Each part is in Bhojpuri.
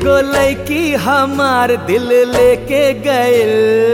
एगो लड़की हमार दिल लेके गइल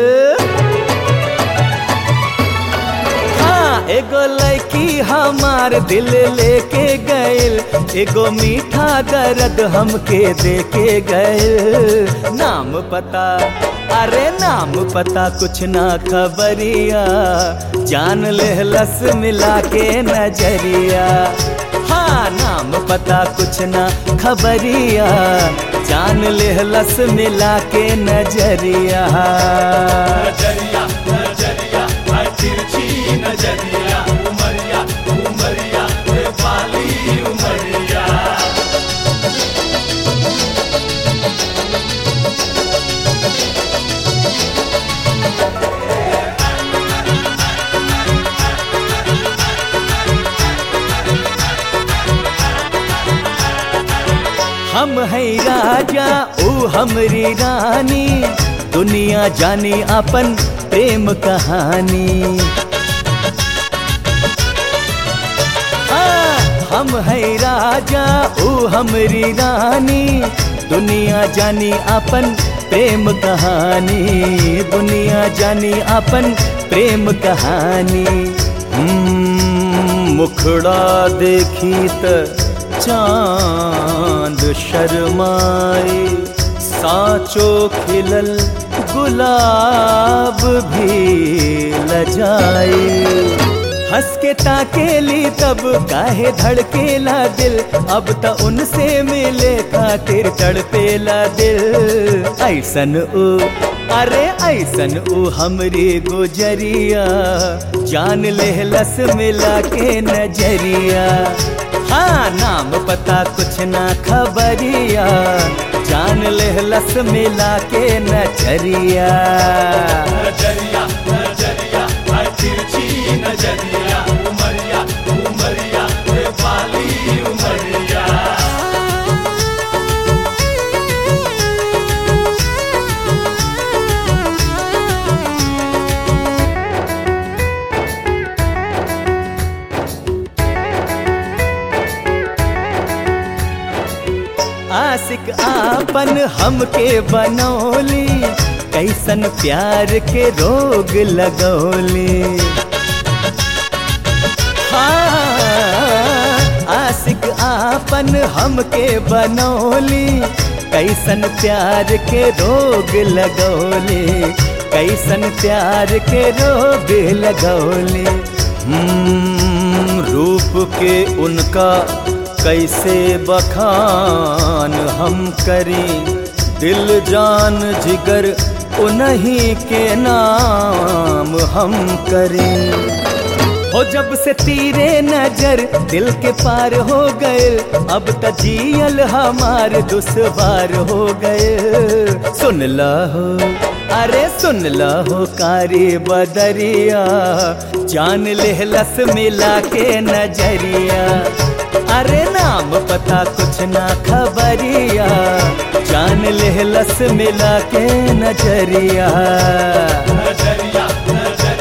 हाँ एगो लड़की हमार दिल लेके गइल एगो मीठा दर्द हमके देके गइल नाम पता अरे नाम पता कुछ ना खबरिया जान ले लस मिला के नजरिया हाँ नाम पता कुछ ना खबरिया जान ले लस मिला के नजरिया नजरिया नजरिया हाय तिरछी नजरिया उमरिया उमरिया रे वाली उमरिया हम है राजा ओ हमरी रानी दुनिया जानी अपन प्रेम कहानी हाँ, हम है राजा ओ हमरी रानी दुनिया जानी अपन प्रेम कहानी दुनिया जानी अपन प्रेम कहानी हम्म, मुखड़ा देखी त चांद शर्माए साचो खिलल गुलाब भी लजाए हंस के ताकेली तब काहे धड़केला दिल अब त उनसे मिले खातिर तड़पेला दिल ऐसन ओ अरे ऐसन ओ हमरी गुजरिया जान ले लस मिला के नजरिया हाँ नाम पता कुछ ना खबरिया जान ले लस मिला के नजरिया नजरिया नजरिया हाय तिरछी नजरिया उमरिया उमरिया रे वाली उमरिया आशिक आपन हमके बनौली कैसन प्यार के रोग लगौली हाँ, आशिक आपन हमके बनौली कैसन प्यार के रोग लगौली कैसन प्यार के रोग लगौली हम्म, रूप के उनका कैसे बखान हम करी दिल जान जिगर उन्हीं के नाम हम करें हो जब से तीरे नजर दिल के पार हो गए अब त जियल हमार दुश्वार हो गए सुन हो अरे सुन हो कारी बदरिया जान ले लस मिला के नजरिया अरे नाम पता कुछ ना खबरिया जान ले लस मिला के नजरिया नजरिया नजरिया